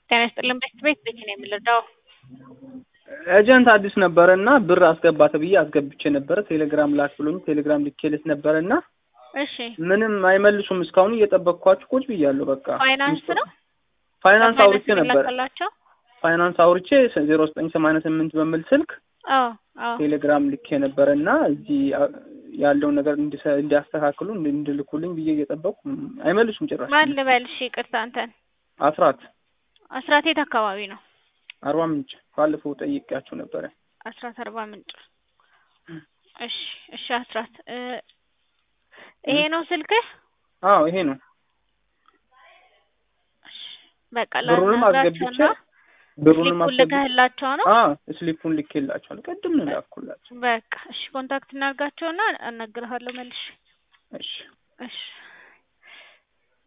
ጤና ይስጥልን ቤት ቤት ቤት ነው የምልዳው ኤጀንት አዲስ ነበረ እና ብር አስገባ ተብዬ አስገብቼ ነበረ። ቴሌግራም ላክ ብሎኝ ቴሌግራም ልኬለት ነበረ እና እሺ ምንም አይመልሱም። እስካሁን እየጠበቅኳችሁ ቁጭ ብያለሁ። በቃ ፋይናንስ ነው ፋይናንስ አውርቼ ነበረ። ላከላቸው ፋይናንስ አውርቼ ዜሮ ዘጠኝ ሰማንያ ስምንት በሚል ስልክ አዎ አዎ ቴሌግራም ልኬ ነበረ እና እዚህ ያለውን ነገር እንዲሰ- እንዲያስተካክሉ እንዲ- እንዲልኩልኝ ብዬ እየጠበቁ አይመልሱም ጭራሽ። ማን ልበል? እሺ ይቅርታ አንተን አስራት አስራት የት አካባቢ ነው? አርባ ምንጭ ባለፈው ጠይቄያችሁ ነበረ። አስራት አርባ ምንጭ። እሺ እሺ አስራት እ ይሄ ነው ስልክህ? አዎ ይሄ ነው። እሺ በቃ ብሩንም አስገብቼ ላናግራቸውና ብሩንም ስሊፑን አስገብቼ ልከህላቸው ነው? አዎ ስሊፑን ልኬላችኋል። ቅድም ነው ላኩላቸው። በቃ እሺ ኮንታክት እናድርጋቸውና አናግርሃለሁ መልሼ። እሺ እሺ